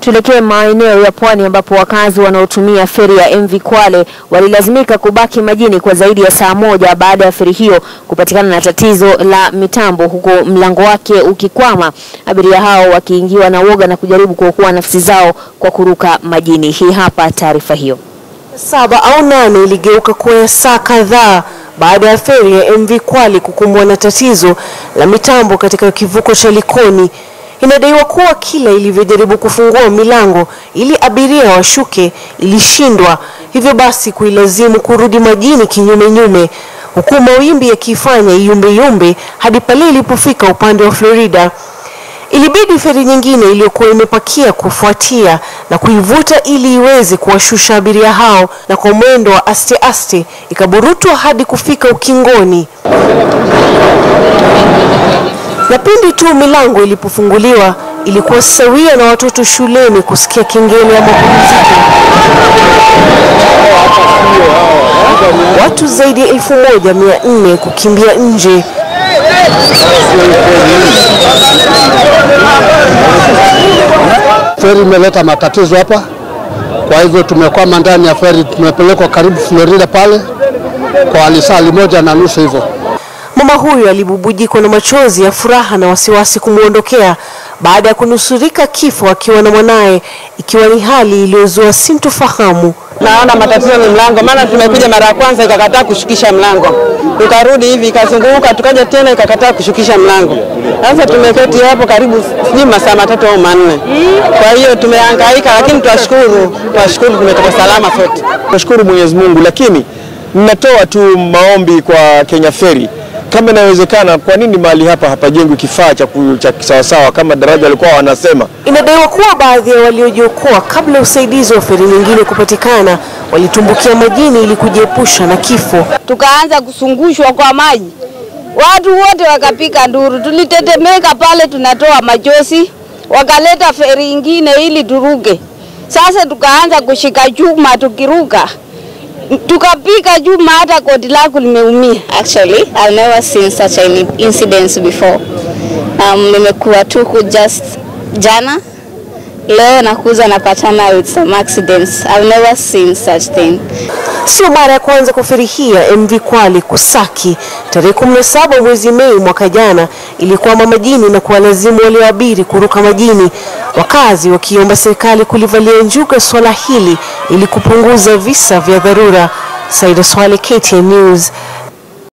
Tuelekee maeneo ya pwani ambapo wakazi wanaotumia feri ya MV Kwale walilazimika kubaki majini kwa zaidi ya saa moja baada ya feri hiyo kupatikana na tatizo la mitambo huku mlango wake ukikwama, abiria hao wakiingiwa na woga na kujaribu kuokoa nafsi zao kwa kuruka majini. Hii hapa taarifa hiyo. Saba au nane iligeuka kuwa ya saa kadhaa baada ya feri ya MV Kwale kukumbwa na tatizo la mitambo katika kivuko cha Likoni. Inadaiwa kuwa kila ilivyojaribu kufungua milango ili abiria washuke ilishindwa, hivyo basi kuilazimu kurudi majini kinyume nyume, huku mawimbi yakifanya iyumbeyumbe hadi pale ilipofika upande wa Florida. Ilibidi feri nyingine iliyokuwa imepakia kufuatia na kuivuta ili iweze kuwashusha abiria hao, na kwa mwendo wa aste aste ikaburutwa hadi kufika ukingoni na pindi tu milango ilipofunguliwa ilikuwa sawia na watoto shuleni kusikia kengele ya mapumziko. Watu zaidi ya elfu moja mia nne kukimbia nje. Feri imeleta matatizo hapa, kwa hivyo tumekwama ndani ya feri, tumepelekwa karibu Florida pale kwa lisali moja na nusu hivyo. Mama huyu alibubujikwa na machozi ya furaha na wasiwasi kumwondokea baada ya kunusurika kifo akiwa na mwanaye, ikiwa ni hali iliyozua sintofahamu. Naona matatizo ni mlango, maana tumekuja mara ya kwanza ikakataa kushukisha mlango, tukarudi hivi ikazunguka, tukaja tena ikakataa kushukisha mlango. Sasa tumeketi hapo karibu sijui masaa matatu au manne. Kwa hiyo tumehangaika, lakini twashukuru, twashukuru tumetoka salama sote. Nashukuru Mwenyezi Mungu, lakini ninatoa tu maombi kwa Kenya Ferry kama inawezekana, kwa nini mahali hapa hapajengwi kifaa cha ku- cha kisawasawa kama daraja walikuwa wanasema? Inadaiwa kuwa baadhi ya waliojiokoa kabla usaidizi wa feri nyingine kupatikana walitumbukia majini ili kujiepusha na kifo. tukaanza kusungushwa kwa maji, watu wote wakapiga nduru, tulitetemeka pale, tunatoa machozi. Wakaleta feri ingine ili turuke. Sasa tukaanza kushika chuma tukiruka, tukapiga chuma hata koti lako limeumia. Actually, I've never seen such an incident before. Um, nimekuwa tuku just jana leo nakuza napatana with some accidents. I've never seen such thing. Sio mara ya kwanza kwa feri hii ya MV Kwale kusaki. Tarehe 17 mwezi Mei mwaka jana ilikwama majini na kuwalazimu walioabiri kuruka majini, wakazi wakiomba serikali kulivalia njuga swala hili ili kupunguza visa vya dharura. Saida Swale, KTN News.